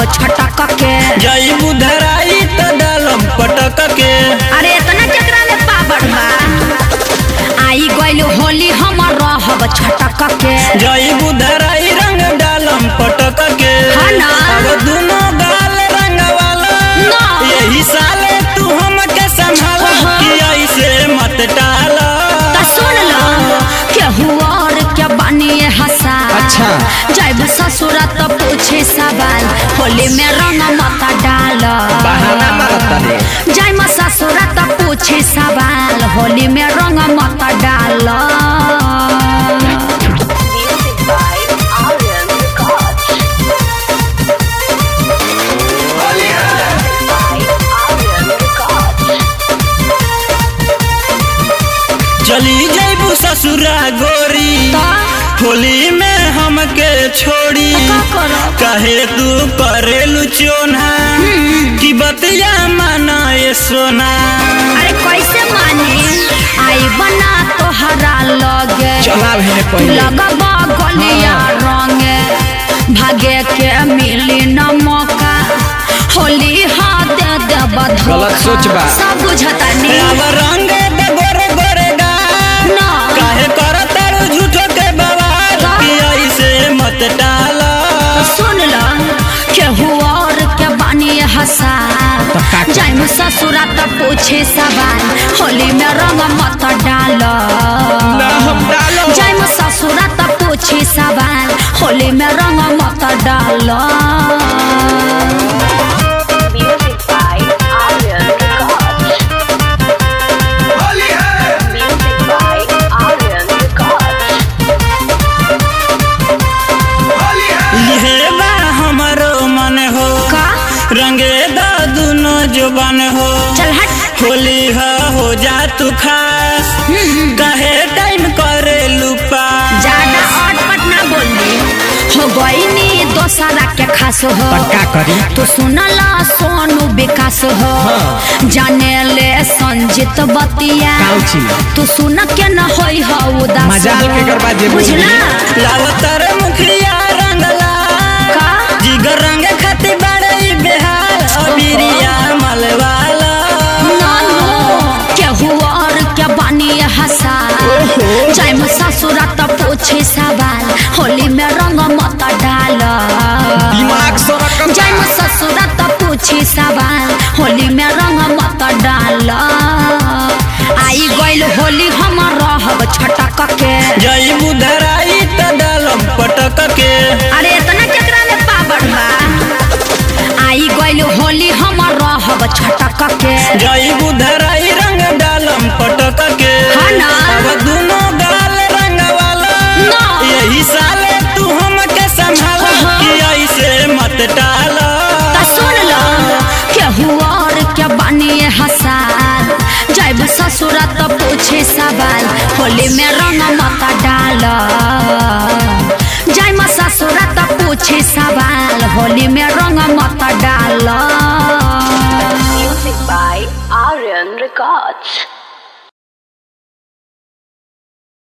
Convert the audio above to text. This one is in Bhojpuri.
छटक के जई बुधराई त डालम पटक के अरे इतना केकरा में पावर बा आई गइल होली हम रहब छटक के जई बुधराई रंग डालम पटक के हाँ ना। अब दुनो गाल रंग वाला ना। यही साले तू हमके संभाल हाँ। कि ऐसे मत डाल त सुन लो केहू और के बनिए हसा अच्छा। जब ससुर त पूछे सवाल होली में रंग मत डाल बहाना मारता रे जय म ससुर त पूछे सवाल होली में रंग मत डाल Music by Aryan Records. by Aryan Records. चली जईबू ससुरा गोरी होली में हमके छोड़ी का करब? कहे तू करेलू चोना कि बतिया माना ये सोना अरे कैसे माने आई बना तोहरा लगे चला भेने पहले लगबा गलिया रंगे भागे के मिली न मौका होली हाथ दे दे गलत सोच बा। सब बुझता अब नहीं रंग दे गोरे गोरे गाल ना काहे करत तारू झूठो के बवाल का? कि ऐसे मत डाल सुन ल केहू और के बानी हसा तो का कर? जाय में ससुरा त पूछे सवाल होली में रंग मत डाल ना हम डालो जाय में ससुरा त पूछे सवाल होली में रंग मत डाल Music by Aryan Records. Music by Aryan Records. लिहे बा हमरो मन हो का रंगे दा दुनो जुबान हो चल हट होली ह हो जा तू खास कहे टाइम करे लुपा ज्यादा अटपट ना बोली हो गईनी दोसरा के खास हो पक्का करी तो सुनला सोनू विकास हो हाँ। जाने ले संजित बतिया काउची तू सुन के न होई हो उदास मजाल हो। के करबा जे बोली। बुझला लावतर मुखिया रंगला का जिगर रंग खाती बड़े बेहाल अबिरिया मलवाला नानो केहू और के बानी हसा जाय में ससुरा त पूछे सवाल होली में रंग मत डाल दिमाग सरकम जाय में ससुरा त पूछे सवाल होली में रंग मत डाल आई गइल होली हम रहब छटक के जई बुधराई त डालम पटक के अरे इतना केकरा में पावर बा आई गइल होली हम रहब छटक के जई बुधराई रंग डालम पटक के हाँ ना। अब दुनो गाल रंग वाला ना। यही साले तू हमके संभाल हाँ। कि ऐसे मत डाल त सुन लो केहू और के बानी हसा जब ससुर त पूछे सवाल होली में रंग मत डाल जय म ससुर त पूछे सवाल होली में रंग